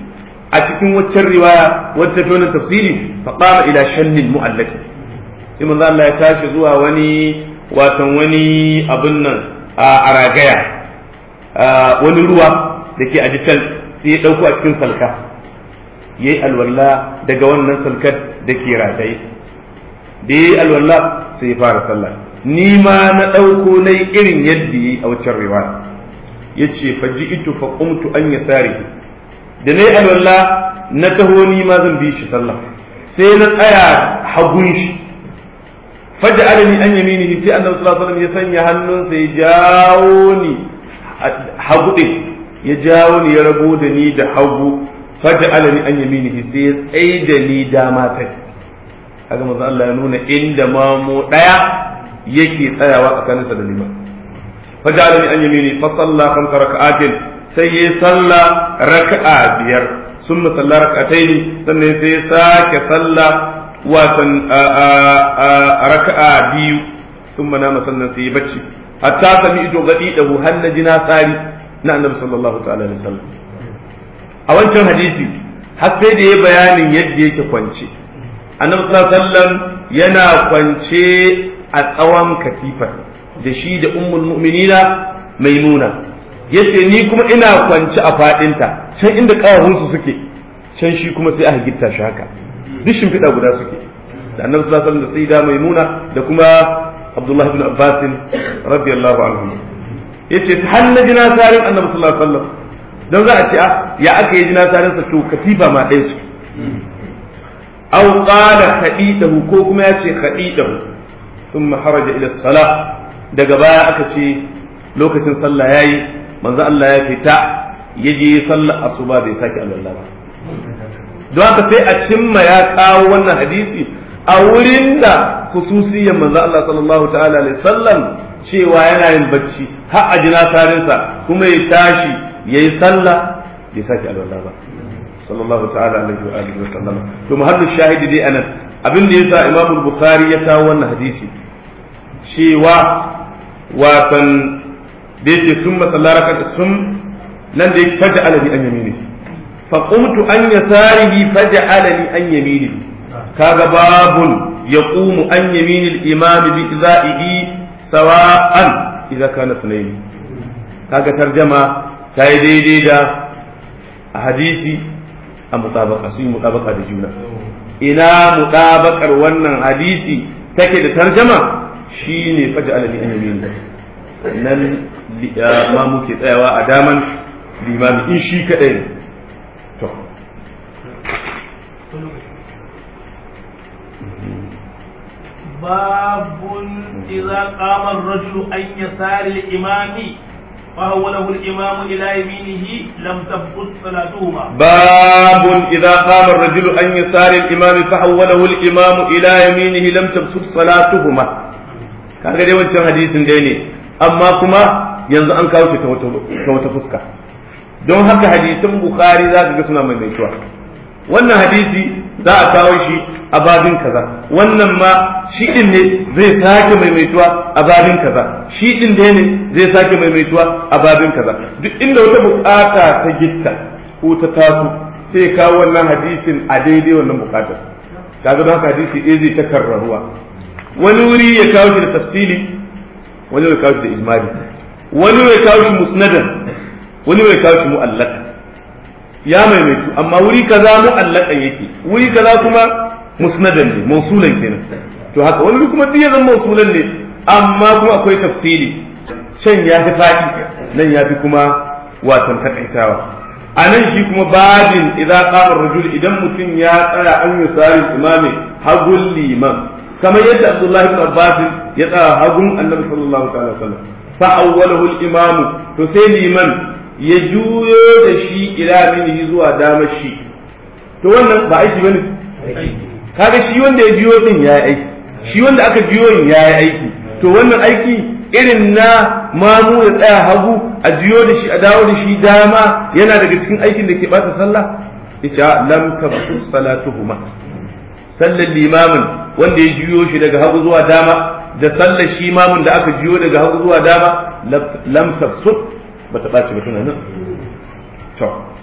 a cikin waccan riwaya wadda ta wannan tafsiri fa qama ila shannil mu'allaq sai manzo Allah ya tashi zuwa wani watan wani abun nan a ragaya wani ruwa da ke a can sai ya ɗauko a cikin salka ya yi alwala daga wannan salkar da ke rataye da ya yi alwala sai ya fara sallah ni ma na ɗauko na yi irin yadda ya yi a waccan riwaya ya ce faji ito fa qumtu an yasari da na yi alwala na taho ni ma zan bi shi sallah sai na tsaya hagun shi faja alani an yamini sai annabi sallallahu alaihi wasallam ya sanya hannunsa ya jawo ni hagu din ya jawo ni ya rabo da ni da hagu faja alani an yamini sai ya tsaye da ni dama ta kaga manzo Allah ya nuna inda mamu daya yake tsayawa tsakaninsa da liman faja alani an yamini fa salla khamsa raka'atin sai ya salla raka'a biyar ثم صلى ركعتين sannan sai ya sake sallah watan raka'a biyu sun mana sannan sai ya bacci hatta sami ido gadi da har na jina tsari na annabi sallallahu ta'ala alaihi wasallam a wancan hadisi har sai da ya bayanin yadda yake kwance annabi sallallahu alaihi wasallam yana kwance a tsawon katifar da shi da ummul mu'minina maimuna yace ni kuma ina kwance a fadinta can inda kawahunsu suke can shi kuma sai aka gitta shi haka duk shimfiɗa guda suke da annabi sallallahu alaihi wasallam da sayyida maimuna da kuma abdullahi ibn abbas radiyallahu anhu yace har na jina sarin annabi sallallahu alaihi wasallam dan za a ce ah ya aka yi jina sarin sa to katifa ma ɗaya su aw qala khadidahu ko kuma ya ce khadidahu thumma haraja ila salah daga baya aka ce lokacin sallah yayi manzo Allah ya fita ya je sallar asuba bai sake alwala ba don haka sai a cimma ya kawo wannan hadisi a wurin da khususiyyar manzo Allah sallallahu ta'ala alaihi sallam cewa yana yin bacci har a jina tarinsa kuma ya tashi yayi sallah bai sake alwala ba sallallahu ta'ala alaihi wa alihi wa sallama to mahallu shahidi dai anan abin da yasa Imam Bukhari ya kawo wannan hadisi cewa watan da yake sun masalla raka sun nan da yake faja alani an yamini fa qumtu an yasarihi faja alani an yamini kaga babun yaqumu an yamini al-imam bi izaihi sawa'an idza kana sunayi kaga tarjama ta yi daidai da a hadisi a mutabaka su yi mutabaka da juna ina mutabakar wannan hadisi take da tarjama shine faja alani an yamini nan ma muke tsayawa a daman limami in shi kaɗai ne to باب إذا قام الرجل عن يسار الإمام فهو له الإمام إلى يمينه لم تبطل صلاتهما باب إذا قام الرجل عن يسار الإمام فحوله الإمام إلى يمينه لم تبطل صلاتهما kaga dai wancan hadisin dai ne amma kuma yanzu an kawo shi ta wata fuska don haka hadisin bukhari za ka ga suna maimaituwa wannan hadisi za a kawo shi a babin kaza wannan ma shi din ne zai sake maimaituwa a babin kaza shi din dai ne zai sake maimaituwa a babin kaza duk inda wata bukata ta gitta ko ta taso sai kawo wannan hadisin a daidai wannan bukatar kaga don haka hadisi ɗaya zai ta karraruwa wani wuri ya kawo shi da tafsili wani ya kawo shi da ijmali wani ya kawo shi musnadan wani ya kawo shi mu'allaka ya maimaitu amma wuri kaza mu'allaka yake wuri kaza kuma musnadan ne mausulan kenan to haka wani kuma duk ya zama mausulan ne amma kuma akwai tafsili can ya fi faɗi nan ya fi kuma watan takaitawa a nan shi kuma babin idan qama rajul idan mutum ya tsaya an yusari imami hagul liman kamar yadda Abdullahi ibn Abbas ya tsaya hagun Annabi sallallahu alaihi wasallam fa awwalahu al-imamu to sai liman ya juyo da shi ila minihi zuwa damar shi to wannan ba aiki bane kaga shi wanda ya juyo din yayi aiki shi wanda aka juyo din yayi aiki to wannan aiki irin na mamu ya tsaya hagu a juyo da shi a dawo da shi dama yana daga cikin aikin da ke bata sallah ita lam tabtu salatuhuma sallar limamin wanda ya juyo shi daga hagu zuwa dama da sallar shi imamin da aka juyo daga hagu zuwa dama lam tafsut bata ɓaci ba tana nan to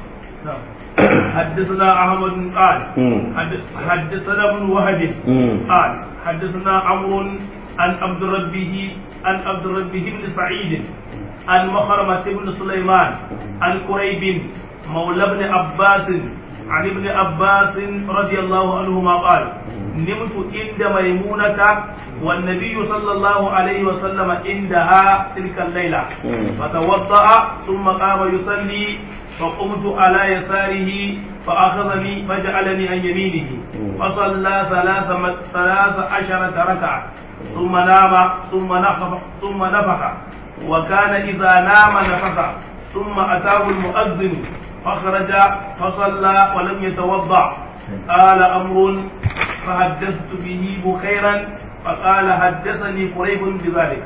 حدثنا احمد قال حدثنا ابن وهب قال حدثنا عمرو عن عبد ربه عن عبد ربه بن سعيد عن مخرمة بن سليمان عن قريب مولى ابن عباس عن ابن عباس رضي الله عنهما قال نمت عند ميمونة والنبي صلى الله عليه وسلم عندها تلك الليلة فتوضأ ثم قام يصلي فقمت على يساره فأخذني فجعلني عن يمينه فصلى ثلاث ثلاث عشرة ركعة ثم نام ثم نفخ ثم نفخ وكان إذا نام نفخ ثم أتاه المؤذن فخرج فصلى ولم يتوضأ قال أمر فحدثت به بخيرا فقال حدثني قريب بذلك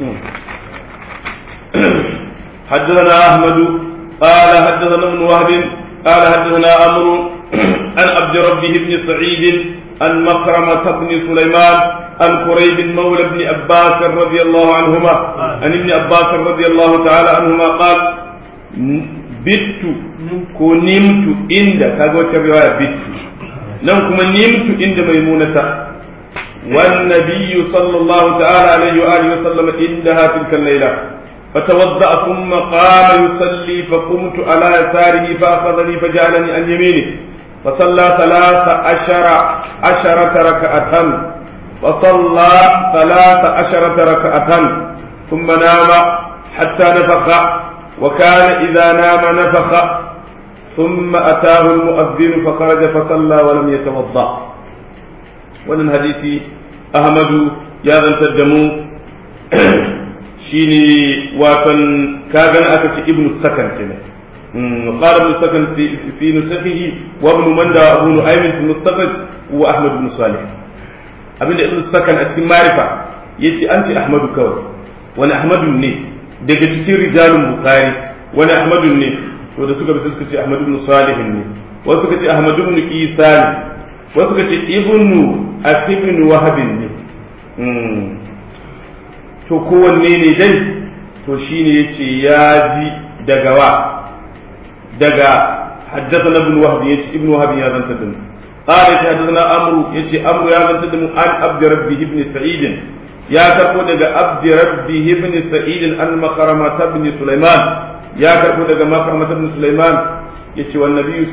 حدثنا أحمد قال حدثنا ابن وهب قال حدثنا عمرو عن عبد ربه بن سعيد عن مكرمة بن سليمان عن قريب مولى بن عباس رضي الله عنهما عن ابن عباس رضي الله تعالى عنهما قال بت كنمت عند كاغو رواية بت نعم كما نمت عند ميمونة والنبي صلى الله تعالى عليه وآله وسلم عندها تلك الليلة فتوضأ ثم قام يصلي فقمت على يساره فأخذني فجعلني عن يمينه فصلى ثلاث عشر عشرة ركعة وصلى ثلاث عشرة ركعة ثم نام حتى نفخ وكان إذا نام نفخ ثم أتاه المؤذن فخرج فصلى ولم يتوضأ ولن حديثي أحمد يا ذا الدمو shine watan kagan aka ce ibnu sakan kenan قال ابن سكن في في نسخه وابن مندى وابو نعيم في المستخرج واحمد بن صالح abin da ibn sakan a cikin marifa yace an ce ahmadu kawai wani ahmadu ne daga cikin rijalun bukhari wani ahmadu ne to da suka bi suka ce ahmadu ibn salih ne wasu suka ce ahmadu ibn isa ne wasu suka ce ibnu asibn wahab ne to kowanne ne dai to shine yace ya ji daga wa daga حدثنا ابن وهب يتي ابن وهب يا بن سدم قال حدثنا عمرو يتي عمرو يا بن سدم عن عبد ربه بن سعيد يا كربو دغ عبد ربه بن سعيد عن مخرمة بن سليمان يا كربو دغ مخرمة بن سليمان يتي والنبي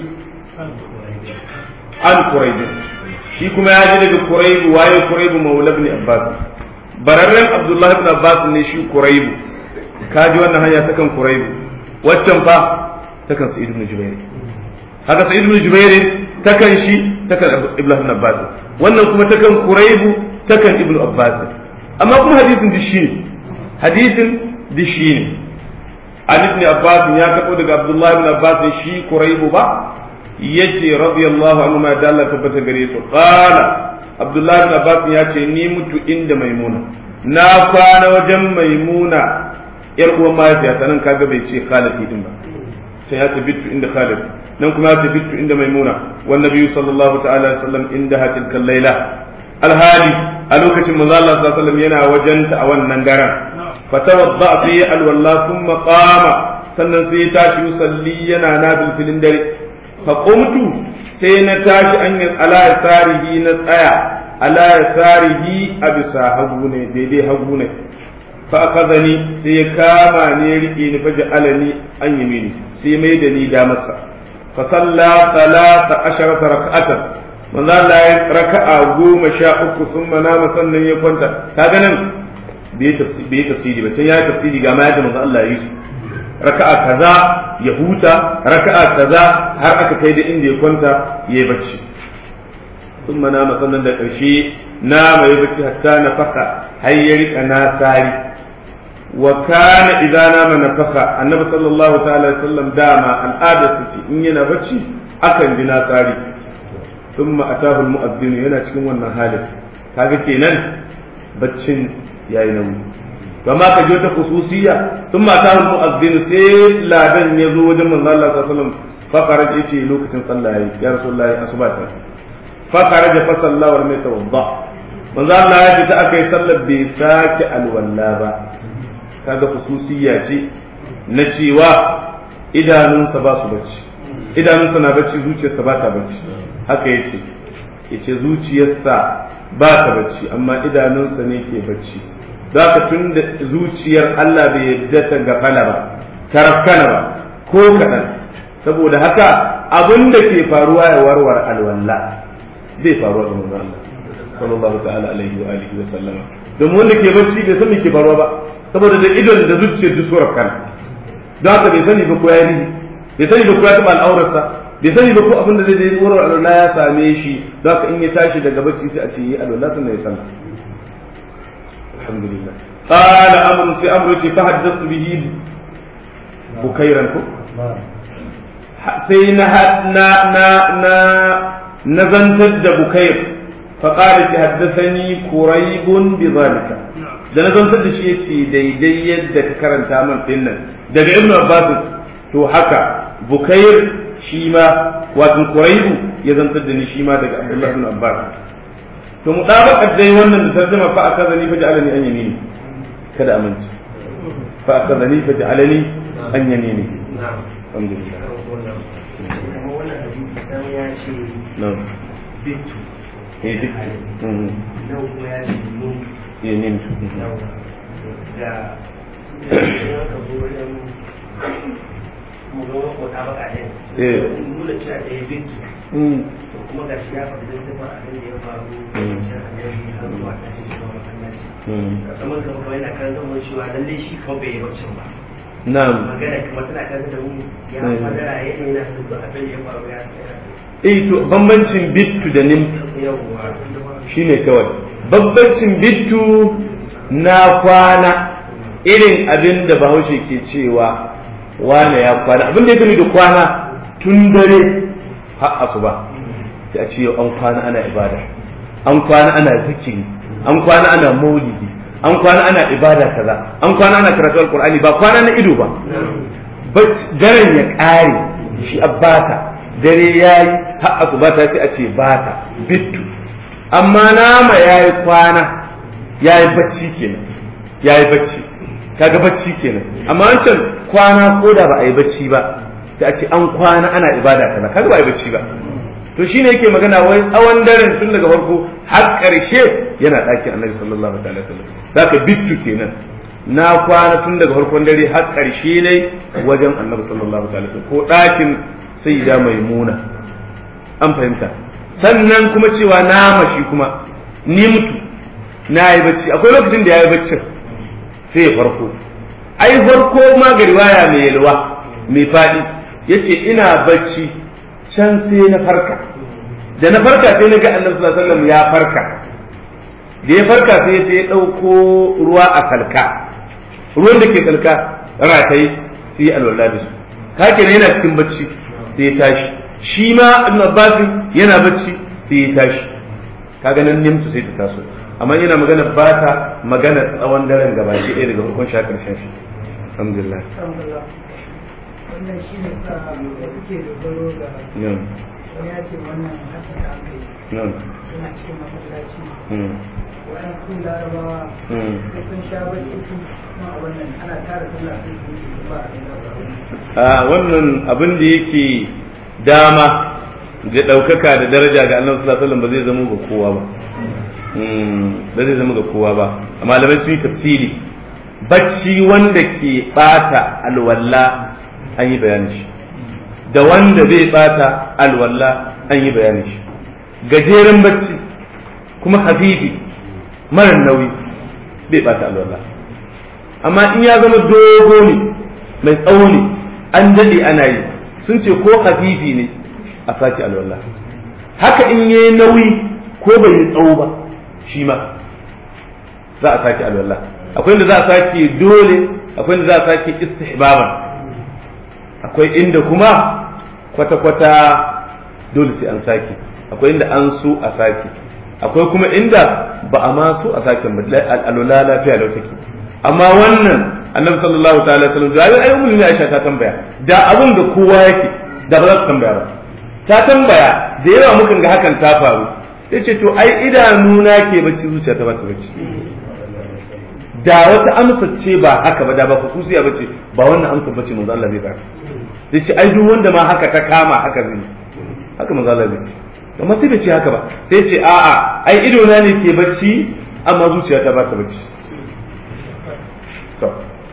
عن قريب shi kuma ya ji daga Kuraibu waye Kuraibu maula ibn Abbas bararren Abdullahi ibn Abbas ne shi Kuraibu ka ji wannan hanya ta kan Kuraibu waccan fa ta kan Sa'id ibn Jubair haka Sa'id ibn Jubair ta kan shi ta kan Ibn Abbas wannan kuma ta kan Kuraibu ta kan Ibn Abbas amma kuma hadisin dishi ne hadisin dishi ne an ibn Abbas ya kabo daga Abdullahi ibn Abbas shi Kuraibu ba yace radiyallahu anhu ma dalla tabbata gare su qala abdullahi ibn abbas ya ce ni mutu inda maimuna na kwana wajen maimuna yar uwan mahaifiya nan kaga bai ce khalati din ba sai ya tabitu inda khalati nan kuma ya tabitu inda maimuna wan nabiyyu sallallahu ta'ala alaihi wasallam inda hatil laila alhali a lokacin manzo Allah sallallahu alaihi wasallam yana wajenta a wannan garan fatawadda fi alwalla thumma qama sannan sai ya tashi yusalli yana nabil filin dare faƙumtu sai na tashi an yi ala yasarihi na tsaya ala yasarihi a bisa hagu ne daidai hagu ne fa akazani sai ya kama ne rike ni fa ja'alani an yamini sai mai da ni da masa fa salla salata asharata rak'atan manzo Allah ya raka'a goma sha uku sun manama sannan ya kwanta kaga nan bai tafsiri ba sai ya tafsiri ga ma yadda manzo Allah ya yi su raka'a kaza ya huta raka'a kaza har aka kai da inda ya kwanta yayi bacci sun mana sannan da ƙarshe na mai bacci hatta na faka har ya rika na tsari wa kana idan nama na faka annabi sallallahu ta'ala sallam dama al'ada su in yana bacci akan bi na tsari thumma atahu al-mu'adhdhin yana cikin wannan halin kaga kenan baccin yayi nauyi kama ka je ta khususiyya sun mata mu mu'azzin sai ladan ya zo wajen manzo Allah sallallahu alaihi wasallam fa kharaja yace lokacin sallah yayi ya rasulullahi asuba ta fa kharaja fa sallahu wa mai tawadda manzo Allah ya fita akai sallar bai sake alwalla ba kaga khususiyya ce na cewa idanunsa ba su bacci idanunsa na bacci zuciyarsa ba ta bacci haka yace yace zuciyarsa ba ta bacci amma idanunsa ne ke bacci za ka tun da zuciyar Allah bai yadda ta gafala ba ta rafkana ba ko kaɗan saboda haka abin da ke faruwa ya warware alwala zai faruwa ga manzon Allah sallallahu ta'ala alaihi wa alihi wa sallama domin wanda ke bacci bai san me ke faruwa ba saboda da idon da zuciyar duk surar kana don haka bai sani ba ko ya yi bai sani ba ko ya taɓa al'aurarsa bai sani ba ko abin da zai yi tsoron alwala ya same shi don haka in ya tashi daga bacci sai a ce yi alwala sannan ya sallah alhamdulillah qala amru fi amru fi fahaddathu bihi bukairan ko sai na na na na nazantar da bukair fa qala ki haddathani quraibun bi zalika da nazantar da shi yace daidai yadda ka karanta min dinnan daga ibnu abbas to haka bukair shi ma wato Quraibu ya zantar da ni shi ma daga Abdullah ibn Abbas to mu dabaka dai wannan da tarjuma fa akazani fa ja'alani an yamini kada aminci fa akazani fa ja'alani an yamini alhamdulillah na'am bitu eh duk mm nan kuma ya ce nun eh nin da da ka zo wajen mu ga wani kota baka ɗin Eh. nuna cewa da ya bitu mm to kuma ga shi ya faɗi don tafa abin da ya faru Mm. da annabi har zuwa ta shi zuwa masallaci mm kamar ka kuma yana kan zama cewa lalle shi kawai bai yi bacin ba na'am magana kuma tana kan da mu ya Mm. fadara yana yana da abin da ya faru ya tsaya eh to bambancin bittu da nim yawwa shine kawai bambancin bittu na kwana irin abin da bahaushe ke cewa wane ya kwana abin da ya gani da kwana tun dare har asuba sai a ce yau an kwana ana ibada an kwana ana zikiri an kwana ana maulidi an kwana ana ibada kaza an kwana ana karatu alqur'ani ba kwana na ido ba Bac- daren ya ƙare shi abbata dare ya yi har asuba ta sai a ce bata bittu amma nama ya yi kwana ya yi bacci kenan ya yi bacci kaga bacci kenan amma wancan kwana ko da ba a yi bacci ba da ake an kwana ana ibada kaza kaga ba a yi bacci ba to shine yake magana wai tsawon daren tun daga farko har ƙarshe yana ɗakin annabi sallallahu alaihi wasallam zaka bittu kenan na kwana tun daga farkon dare har ƙarshe ne wajen annabi sallallahu alaihi wasallam ko ɗakin sayyida maimuna an fahimta sannan kuma cewa na mashi kuma ni mutu na yi bacci akwai lokacin da ya yi baccin sai ya farko ai farko ma ga riwaya mai yalwa mai faɗi yace ina bacci can sai na farka da na farka sai na ga annabi sallallahu alaihi wasallam ya farka da ya farka sai sai ya ɗauko ruwa a kalka ruwan da ke kalka rataye sai ya alwala da su kake ne yana cikin bacci sai ya tashi shi ma ibn abbas yana bacci sai ya tashi kaga nan nimtu sai ta taso amma yana magana ba ta magana tsawon daren gaba ki ɗaya daga farkon sha karshen shi alhamdulillah wannan shi ne sa da suke dogaro da nan wani ya ce wannan haka da aka yi nan suna cikin masallaci mm, waɗansu larabawa mm. da sun sha bacci su kuma a wannan ana tara sallah sai su yi su ba a da a wannan abin da yake dama da ɗaukaka da daraja ga annabi sallallahu alaihi wasallam ba zai zama ga kowa ba Mm, ba zai zama ga kowa ba malamai sun yi tafsiri bacci wanda ke bata alwala an yi bayanin shi da wanda bai bata alwala an yi bayanin shi gajeren bacci kuma hafifi mara nauyi bai bata alwala amma in ya zama dogo ne mai tsawo ne an daɗe ana yi sun ce ko hafifi ne a sake alwala haka in yi nauyi ko bai yi tsawo ba shi ma za a sake alwala akwai inda za a sake dole akwai inda za a sake istihbaban akwai inda kuma kwata-kwata dole sai an sake akwai inda an so a sake akwai kuma inda ba a ma so a sake ba alwala lafiya lau take amma wannan annabi sallallahu ta'ala sallam da ai ummu ne Aisha ta tambaya da abun da kowa yake da ba za ta tambaya ba ta tambaya da yawa mukan ga hakan ta faru yace to ai idanuna ke bacci zuciya ta ba ta bacci da wata amsa ce ba haka ba da ba khususiya bace ba wannan amsa bace manzo Allah zai ba sai ce ai duk wanda ma haka ta kama haka zai haka manzo Allah zai ce amma sai bai ce haka ba sai ce a'a ai idona ne ke bacci amma zuciya ta ba ta bacci to